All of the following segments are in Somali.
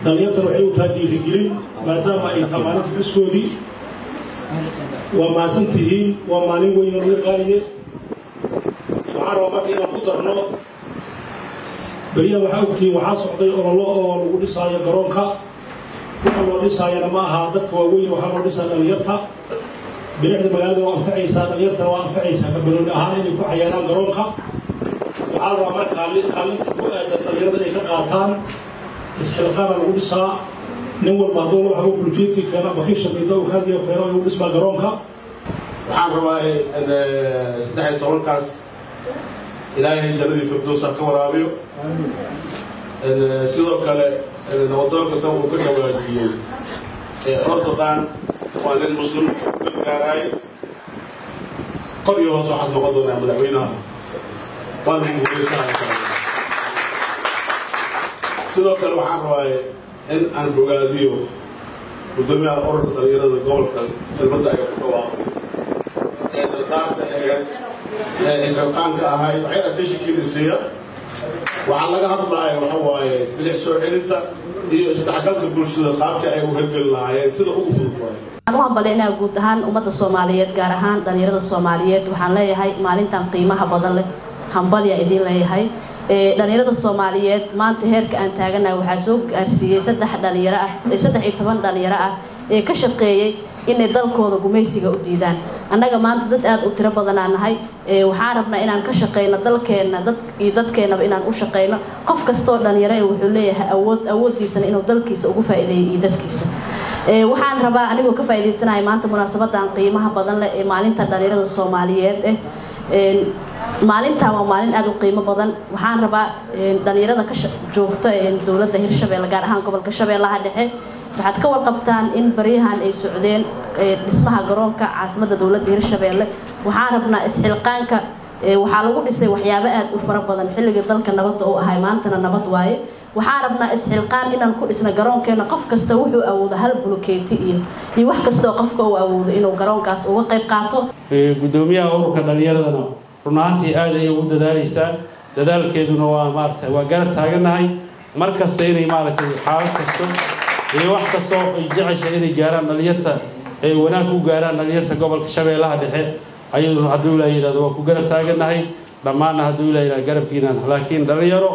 dhallinyartan waxay u tahay dhiirigelin maadaama ay tahay maalinta xuskoodii waa mahadsan tihiin waa maalin weyn oo lagu qaaliye waxaan rabaa marka inaan ku darno beriyaha waxaa ogtihiin waxaa socday ololo oo lagu dhisaayo garoonka waxa loo dhisaayana ma aha dadka waaweyn waxaa loo dhisaa dhallinyarta bilicda magaalada waa anfacaysaa dhallinyartana waa anfacaysaa kabanooni ahaan inay ku cayaaraan garoonka waxaa rabaa marka kaalinta ku aadan dhallinyarada inay ka qaataan isxilqaana lagu dhisaa nin walba hadduu laba xabo bulkeedkii keena ama kii shamiida uu kaadiyo keeno ayuu dhismaa garoonka waxaan rabaa saddex iyo tobankaas ilaahay jannadii firdowsa ka waraabiyo sidoo kale nabadoonka dan uu ka dhawaajiyey ordoqan waa nin muslim gargaaraay kor iyo hoos waxaas noqon doonaa madaxweynaha waana guulaysanaya sidoo kale waxaan rabaa in aan bogaadiyo gudoomiyaha ururka dhalinyarada gobolka kelmadda ay ku dhawaaqay ee dardaarta aheed ee isxilqaanka ahayd waxay adeshikiinisiiya waxaa laga hadlaaya waxa waaye bilic soo celinta iyo isdhexgalka bulshada qaabka ay u hergeli lahaayeen sida ugu fudud waaye waxaan u hambalyaynaa guud ahaan ummadda soomaaliyeed gaar ahaan dhalinyarada soomaaliyeed waxaan leeyahay maalintan qiimaha badan leh hambalya idiin leeyahay dhalinyarada soomaaliyeed maanta heerka aan taaganahay waxaa soo gaarsiiyey saddex dhalinyaro ah saddex iyo toban dhalinyaro ah ee ka shaqeeyey inay dalkooda gumaysiga u diidaan annaga maanta dad aada u tiro badanaa nahay waxaan rabnaa inaan ka shaqeyno dalkeenna dad iyo dadkeennaba inaan u shaqeyno qof kastoo dhalinyaro e wuxuu leeyahay awood awooddiisana inuu dalkiisa ugu faa'iideeyo iyo dadkiisa waxaan rabaa anigoo ka faa'iidaysanaya maanta munaasabadan qiimaha badan leh ee maalinta dhalinyarada soomaaliyeed eh maalintan waa maalin aada u qiimo badan waxaan rabaa dhalinyarada ka joogta dowladda hirshabeelle gaar ahaan gobolka shabeellaha dhexe waxaad ka warqabtaan in baryahan ay socdeen dhismaha garoonka caasimadda dowladda hirshabeelle waxaan rabnaa isxilqaanka waxaa lagu dhisay waxyaabo aada u fara badan xilligii dalka nabadda u ahay maantana nabad waaye waxaan rabnaa isxilqaan inaan ku dhisna garoonkeena qof kasta wuxuu awoodo hal bulukeeti iyo iyo wax kastoo qofka uu awoodo inuu garoonkaas uga qayb qaato gudoomiyaha ururka dhalinyaradana run ahaantii aad ayay ugu dadaaleysaa dadaalkeeduna waa maarata waa garab taagannahay mar kasta inay maaragtay xaalad kasto iyo wax kastoo ay jecesha inay gaaraan dhalinyarta ay wanaag ku gaaraan dhalinyarta gobolka shabeellaha dhexe ayaduna hadduu ilaa yidhahdo waa ku garab taagannahay dhammaanna hadduu ilaa yidhahdo garabkiinaan laakiin dhalinyaro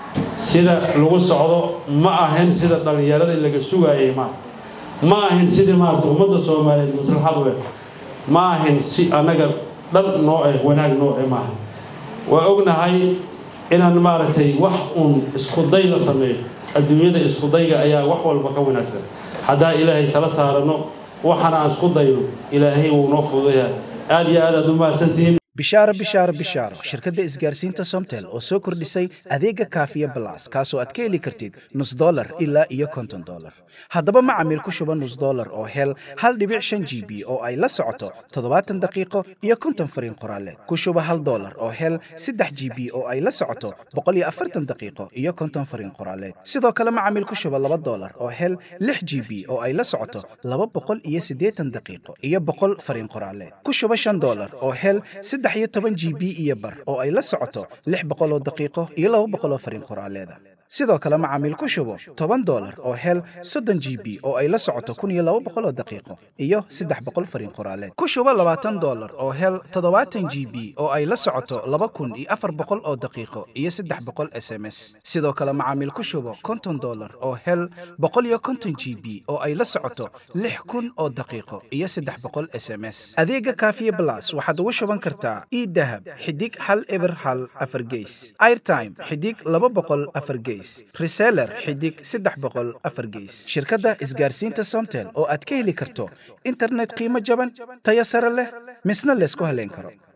sida lagu socdo ma ahayn sida dhalinyarada laga sugaayay ma ma ahayn sidii maarata ummadda soomaaliyeed maslaxad we ma ahayn si annaga dhan nooce wanaag nooce maaha waa ognahay inaan maaragtay wax uun iskuday la sameeyo adduunyada iskudayga ayaa wax walba ka wanaagsan haddaa ilaahay tala saarano waxaana aan isku dayno ilaahay wuu noo fududayaa aad iyo aad aad u mahadsantihiin bishaaro bishaaro bishaaro shirkadda isgaarsiinta somtel oo soo kordhisay adeega kaafiya balas kaasoo aad ka heli kartid nus dolar ilaa iyo konton dolar haddaba macamiil ku shuba nus dolar oo hel hal dhibic shan g b oo ay la socoto toddobaatan daqiiqo iyo konton fariin qoraaleed ku shuba hal dolar oo hel saddex g b oo ay la socoto boqol iyo afartan daqiiqo iyo konton fariin qoraaleed sidoo kale macamiil ku shuba laba dolar oo hel lix g b oo ay la socoto laba boqol iyo siddeetan daqiiqo iyo boqol fariin qoraaleed ku shuba shan dolar oo hel saddex iyo toban g b iyo bar oo ay la socoto lix boqol oo daqiiqo iyo laba boqol oo fariin qoraaleeda sidoo kale macaamiil ku shubo toban dolar oo hel soddon g b oo ay la socoto kun iyo laba boqol oo daqiiqo iyo saddex boqol fariin qoraaleed ku shubo labaatan dolar oo hel toddobaatan g b oo ay la socoto laba kun iyo afar boqol oo daqiiqo iyo saddex boqol s m s sidoo kale macaamiil ku shubo konton dolar oo hel boqol iyo konton g b oo ay la socoto lix kun oo daqiiqo iyo saddex boqol s m s adeega kaafiye blas waxaad ugu shuban kartaa idahab xidig hal eber hal afar geys airtime xidig laba boqol afar geys reseller xidig saddex boqol afar geys shirkadda isgaarsiinta somtel oo aad ka heli karto internet qiimo jaban tayo sare leh misna laysku haleyn karo